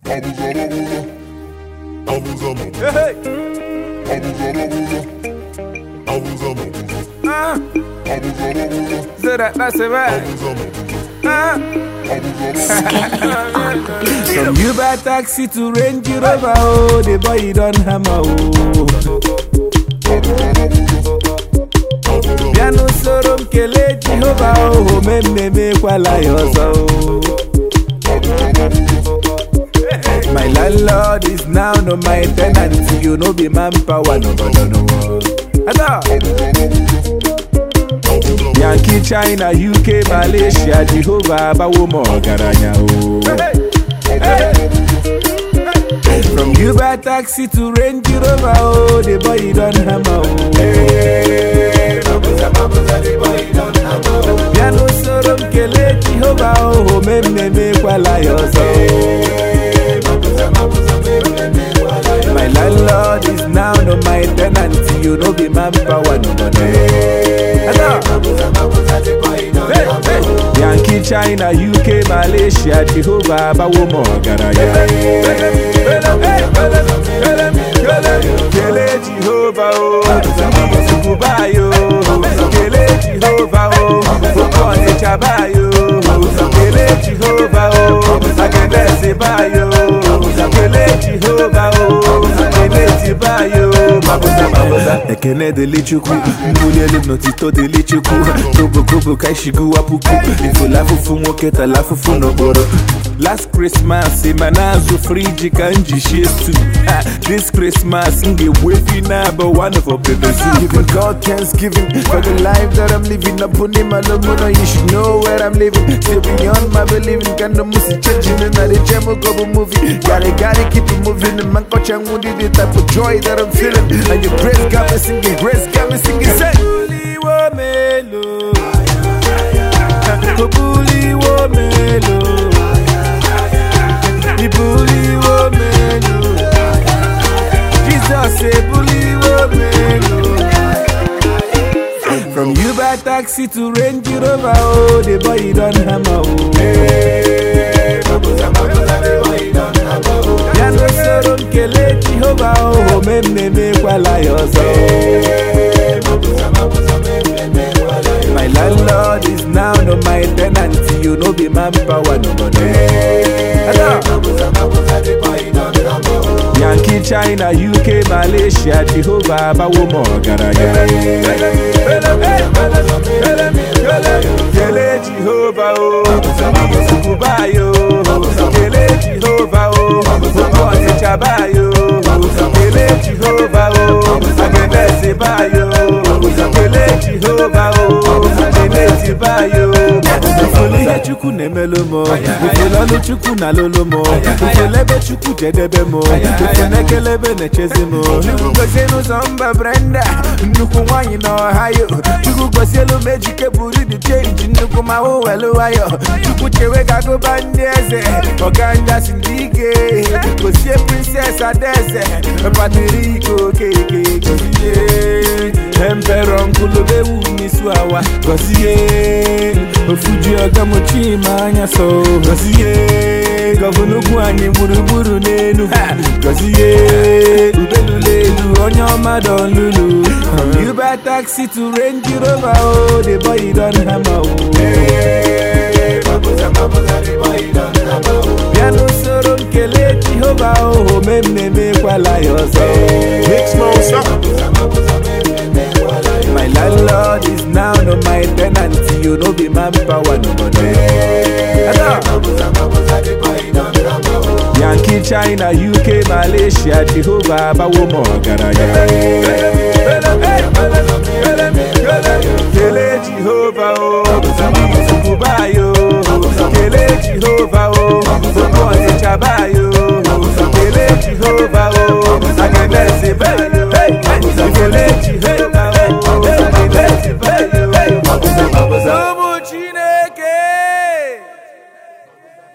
Abuza mabuza, Hey, abuza mabuza, abuza mabuza, ah, abuza mabuza, so that that's it, right? abuza mabuza, Ah. abuza From Uber taxi to Range Rover, oh, the boy you don't hammer, oh. Bịa n'usoro m kelee Jehova oh, omememekwala ya ọzọ oh. My landlord is now no my tenant You no be manpower no no no no Ada Yankee China UK Malaysia Jehova abawo m ọgaranya o From Uber taxi to Range Rover oh the boy you don hammer o Bịa n'usoro m kelee Jehova oh omememekwala ya ọzọ My landlord is now no my tenant You no be manpower no no no Ada Hey, hey. Yankee China UK Malaysia Jehova abawo m ọgaranya Kele Jehova o Sukubayo Kele Jehova o Fokone Chabayo Kele Jehova o Agenese Bayo Kele Jehova o Kele Bayo Mabuza mabuza Ekene dele chukwu Mbuli elu n'otito dele chukwu Kobo kobo ka ishigu apuku Ifula fufu nwoke tala fufu n'okporo Last Christmas ịma na-azụ friji ka m ji shie stew Ha, This Christmas m ga-egbu efi na-abụ one of obedozu Giving God thanksgiving for the life that I'm living. Upon him alone, you should know where I'm living. Still beyond my believing. Can the music changing in the gem of a movie? Gotta, gotta keep it moving. And man, coach, I'm the type of joy that I'm feeling. And your grace got me singing, grace got me singing. Say, Buliwo melo Buliwo melo Ibuliwo melo Jesus say buliwo melo From Uber taxi to Range Rover oh the boy you don hammer oh Ya n'usoro m kelee Jehova oh omememekwala ya ọzọ My landlord is now no my tenant You no be manpower no no no Ada. Yankee China UK Malaysia Jehova abawo m ọgaranya Kele Jehova o Sukubayo Kele Jehova o Fokone Chabayo Kele Jehova o Agenese Bayo Kele Jehova o Jeneti Bayo Ifele ihe Chukwu na-emelu m Ifele ọlụ Chukwu na-alụlụ m Ifele ebe Chukwu jedebe m Ifele ekelebe na-echezi m Chukwu gozie n'ụzọ mba Brenda Nnukwu nwaanyị na Ohio Chukwu gosielu m ejike buru dị chenji nnukwu ma hụ welu nwayọ Chukwu chewe ka agụba ndị eze Ọganja si ndị ike Gozie Princess Adaeze Patrick Okeke Gozie Emperor Nkulubewu Misu Awa Gozie Ofuji Ọgamochi ma anya so Gozie Gọvanọ ugwu anyị gburugburu n'elu Gozie Ubelulelu onye ọma don lulu Uber taxi to Range Rover oh the boy you don hammer oh Bịa n'usoro m kelee Jehova oh omememekwala ya ọzọ Big Smoke stop. My landlord is now no my tenant You no be manpower no no no Ada. Yankee China UK Malaysia Jehova abawo m ọgaranya Kele Jehova o Sukubayo Kele Jehova o Fokone Chabayo Kele Jehova o Agenese